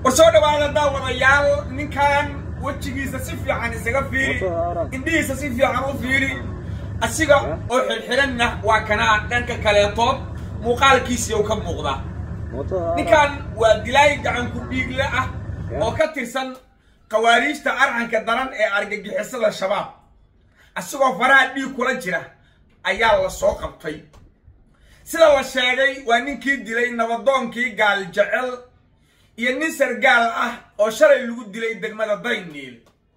war soo dhawaada daawadayaal ninkan wejigiisa si fiican isaga fiiri indhihiisa si fiican u fiiri asiga oo xirxiranna waa kanaa dhanka kaleetood muuqaalkiisiiu ka muuqda ninkan waa dilaay gacanku dhiigle ah oo ka tirsan khawaariijta arcanka daran ee argagixisada shabaab asigoo faraha dhiig kula jira ayaa la soo qabtay sida la sheegay waa ninkii dilay nabadoonkii gaal jecel iyo nin sargaal ah oo shalay lagu dilay degmada dayniil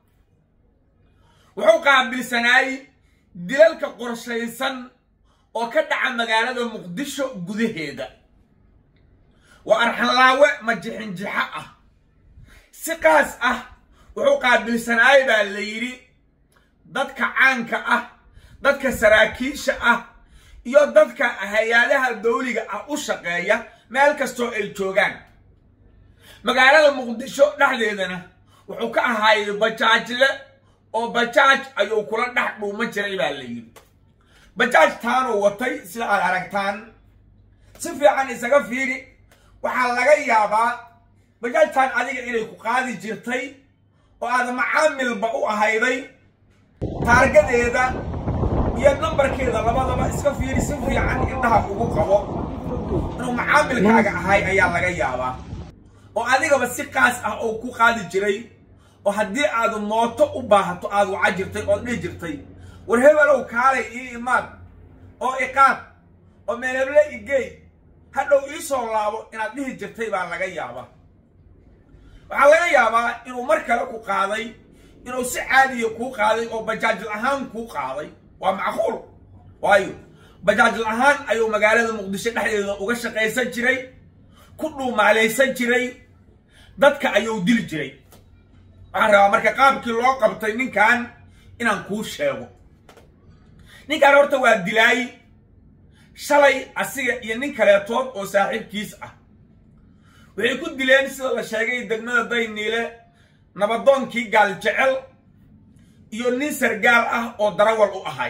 wuxuu qaabilsanaayey dilalka qorshaysan oo ka dhaca magaalada muqdisho gudaheeda waa arxanlaawe majixinjixo ah si qaas ah wuxuu qaabilsanaayey baa la yidhi dadka caanka ah dadka saraakiisha ah iyo dadka hay-adaha dawliga ah u shaqeeya meel kastoo ay joogaan magaalada muqdisho dhexdeedana wuxuu ka ahaayey bajaajle oo bajaaj ayuu kula dhex dhuuma jiray baa la yidhi bajaaj taanuu watay sida aad aragtaan si fiican isaga fiiri waxaa laga yaabaa bajaajtaan adiga inay ku qaadi jirtay oo aad macaamilba u ahayday taargadeeda iyo nambarkeeda labadaba iska fiiri si fiican indhaha ugu qabo inuu macaamilkaaga ahay ayaa laga yaabaa oo adigaba si qaas ah oo ku qaadi jiray oo haddii aad mooto u baahato aad waca jirtay ood dhihi jirtay war hebelow kaalay ii imaad oo iqaad oo meeleble igey hadhow ii soo laabo inaad dhihi jirtay baa laga yaabaa waxaa laga yaabaa inuu mar kale ku qaaday inuu si caadiya kuu qaaday oo bajaajil ahaan kuu qaaday waa macquul waayo bajaajil ahaan ayuu magaalada muqdisho dhexdeeda uga shaqaysan jiray ku dhuumaalaysan jiray dadka ayuu dili jiray waxaan rabaa marka qaabkii loo qabtay ninkan inaan kuu sheego ninkan horta waa dilaay shalay asiga iyo nin kaleetood oo saaxiibkiis ah waxay ku dileen sida la sheegay degmada dayniile nabadoonkii gaal jecel iyo nin sargaal ah oo darawal u ahay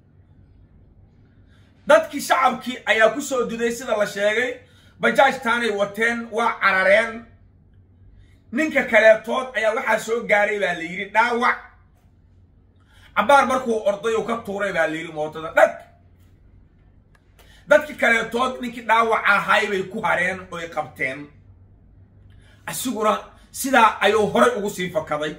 dadkii shacabkii ayaa ku soo duday sida la sheegay bajaajtaanay wateen waa carareen ninka kaleetood ayaa waxaa soo gaaray baa la yidhi dhaawac cabbaar markuu orday uu ka tuuray baa la yidhi mootada dhag dadkii kaleetood ninkii dhaawaca ahay bay ku hareen oy qabteen asiguna sidaa ayuu horay ugu sii fakaday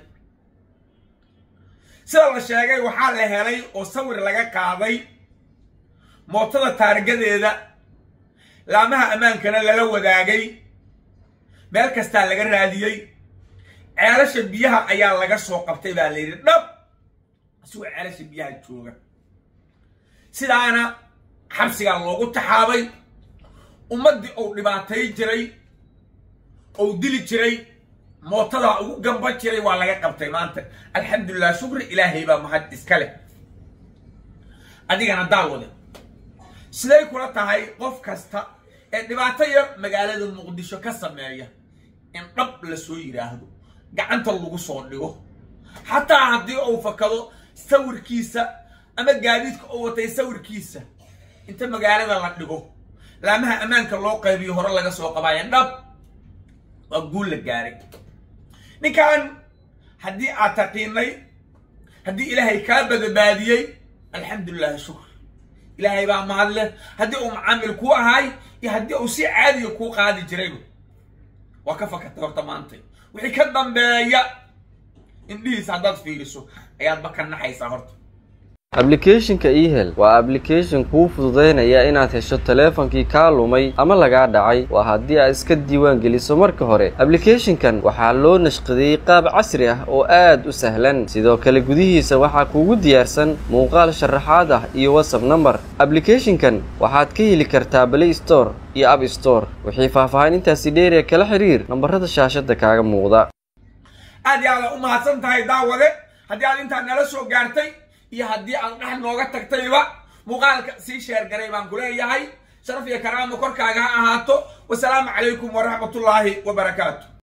sida la sheegay waxaa la helay oo sawir laga qaaday mootada taargadeeda laamaha ammaankana lala wadaagay meel kastaa laga raadiyey ceelasha biyaha ayaa laga soo qabtay baa la yidhi dhab asigoo ceelasha biyaha jooga sidaana xabsigaa loogu taxaabay ummaddii uu dhibaatay jiray ou dili jiray mootadaa ugu gamba jiray waa laga qabtay maanta alxamdulilah shukri ilaahay baa mahad iska leh adigana daawade siday kula tahay qof kasta ee dhibaato yar magaalada muqdisho ka sameeya in dhab la soo yidhaahdo gacanta lagu soo dhigo xataa haddii uu fakado sawirkiisa ama gaadiidka uu watay sawirkiisa inta magaalada la dhigo laamaha ammaanka loo qaybiyo hore laga soo qabaaya dhab waa guul la gaaray ninkan haddii aad taqiinay haddii ilaahay kaa badbaadiyey alxamdulilahi shukr ilaahay baa mahad leh haddii uu macaamil kuu ahay iyo haddii uu si caadiya kuu qaadi jirayba waa ka fakatay horta maantay wixii ka dambeeya indhihiisa haddaad fiiriso ayaadba ka naxaysaa horta ablicathonka ehel waa ablication kuu fududaynaya inaad hesho taleefankii kaa lumay ama lagaa dhacay waa haddii aad iska diiwaan geliso marka hore ablicathonkan waxaa loo nashqadeeyey qaab casri ah oo aad u sahlan sidoo kale gudihiisa waxaa kuugu diyaarsan muuqaal sharaxaad ah iyo whatsapp number ablicathonkan waxaad ka heli kartaa play store iyo app store wixii faahfaahin intaasi dheeriya kala xiriir nambarada shaashada kaaga muuqda aad iyo aada u mahadsan tahay daawade haddii aad intaa nala soo gaartay iyo haddii aad dhex nooga tagtayba muuqaalka sii sheergaray baan ku leeyahay sharaf iyo karaamo korkaaga ha ahaato wasalaamu calaykum waraxmatullaahi wabarakaatu